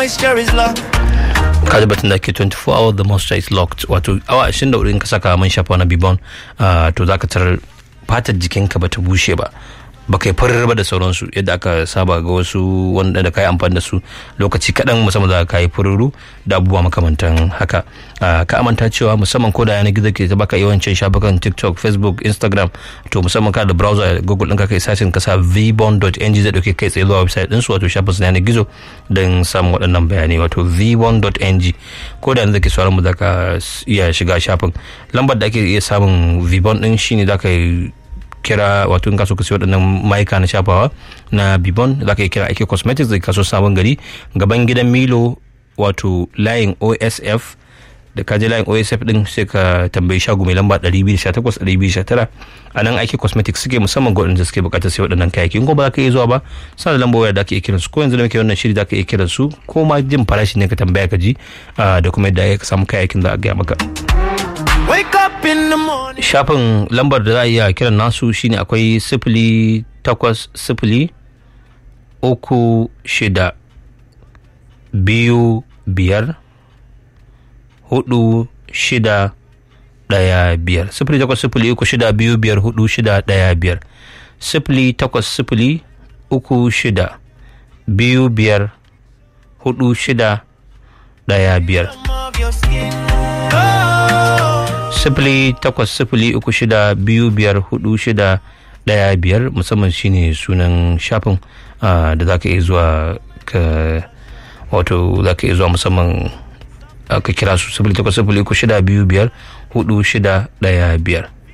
moisture is locked. kaji batun da ke 24 hour the moisture is locked wato awa 24 in ka saka man shafa na bibon ah, to za ka tarar fatar jikinka ba ta bushe ba ba kai farar ba da sauransu yadda aka saba ga wasu wanda da kai amfani da su lokaci kaɗan musamman za ka yi fururu da abubuwa makamantan haka Ah, ka amanta cewa musamman ko da yanar gizo ke ta baka yawancin shafukan tiktok facebook instagram to musamman ka da browser google ɗin ka kai sashin kasa vbon.ng zai ɗauke kai tsaye zuwa website ɗinsu wato shafin su na yanar gizo don samun waɗannan bayanai wato v1.ng ko da yanzu ke sauran mu za ka iya shiga shafin lambar da ake iya samun vbon ɗin shine za ka yi kira wato in kaso ka siyo waɗannan mayuka na shafawa na bibon za ka yi kira ake cosmetics da kaso sabon gari gaban gidan milo wato layin osf da ka je layin osf din sai ka tambayi shago mai lamba 218 219 a nan ake cosmetics suke musamman ga waɗanda suke bukatar sai waɗannan kayayyaki in ko ba za ka iya zuwa ba suna da lambar waya da ake iya kiransu ko yanzu da muke wannan shiri da ka iya kiransu ko ma jin farashi ne ka tambaya ka ji ah, da kuma yadda ya samu kayayyakin za a gaya maka Wake up in the morning. shafin lambar da za a iya kiran nasu shine akwai sifili takwas sifili uku shida biyu biyar hudu shida daya biyar sifili takwas sifili uku shida biyu biyar hudu shida daya biyar sifili takwas sifili uku shida biyu biyar hudu shida daya biyar Of your skin. Oh. sifili takwas sifili uku shida biyu biyar hudu shida daya biyar musamman shine sunan shafin ah, da za ka iya zuwa ka wato za ka iya zuwa musamman ah, ka kira su sifili takwas sifili uku shida biyu biyar hudu shida daya biyar